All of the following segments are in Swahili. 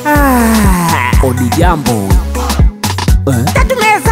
Ah, odi jambo tatumeza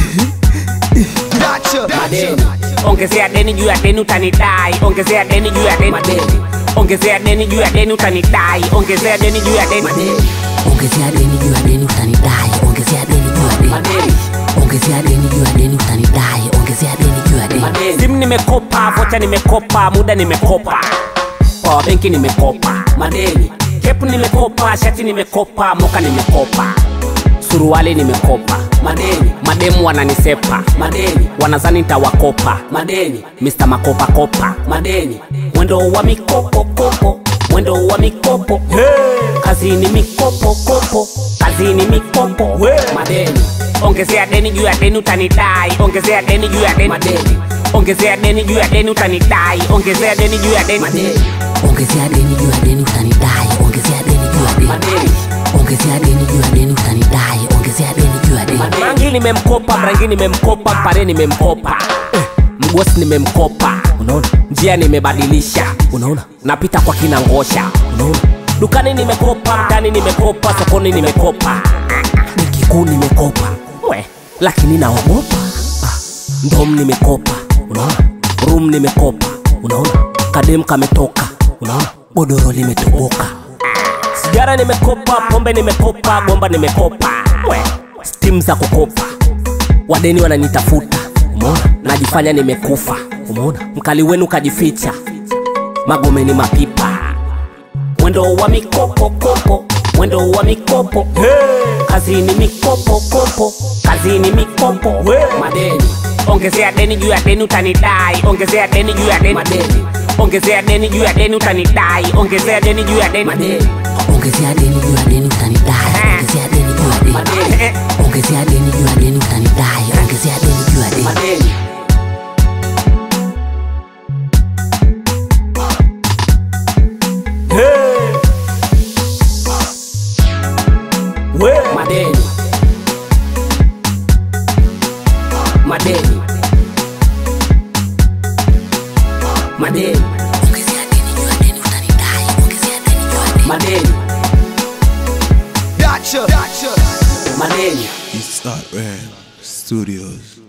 madeni ongezea deni juu ya deni utanidai ongezea deni juu ya deni madeni ongezea deni juu ya deni utanidai ongezea deni juu ya deni madeni ongezea deni juu ya deni utanidai ongezea deni juu ya deni madeni ongezea deni juu ya deni utanidai ongezea deni juu ya deni simu nimekopa vocha nimekopa muda nimekopa kwa benki nimekopa madeni kepu nimekopa shati nimekopa moka nimekopa suruali nimekopa madeni mademu wananisepa madeni wanazani ntawakopa madeni mr makopa kopa madeni mwendo wa mikopo kopo mwendo wa mikopo hey. kazini mikopo kopo kazini mikopo hey. madeni ongezea deni juu ya deni utanidai ongezea deni juu ya deni madeni ongezea deni juu ya deni utanidai ongezea deni juu ya deni madeni ongezea deni juu ya deni utanidai ongezea deni juu ya deni madeni ongezea deni juu ya deni utanidai ongezea deni juu ya deni rangi nimemkopa rangi nimemkopa pare nimemkopa eh, mgosi nimemkopa unaona njia nimebadilisha unaona napita kwa kina ngosha unaona dukani nimekopa ndani nimekopa sokoni nimekopa benki kuu nimekopa we lakini naogopa ah, ndom nimekopa unaona rum nimekopa unaona kadem kametoka unaona godoro limetoboka sigara nimekopa pombe nimekopa gomba nimekopa we stim za kukopa wadeni wananitafuta umeona najifanya nimekufa umeona mkali wenu kajificha magomeni mapipa mwendo wa mikopo kopo mwendo wa mikopo hey. kazini mikopo kopo kazini mikopo hey. madeni ongezea deni juu ya deni utanidai ongezea deni juu ya deni madeni ongezea deni juu ya deni utanidai ongezea deni juu ya deni madeni ongezea deni juu ya deni utanidai ongezea deni juu ya deni madeni ongezea deni juu ya deni utanidai ongezea deni juu ya deni madeni Hey. We. madeni madeni madeni ongezea deni juu ya deni utanidai ongezea deni juu ya deni madeni Gotcha. Gotcha. madeni East Art Ram Studios.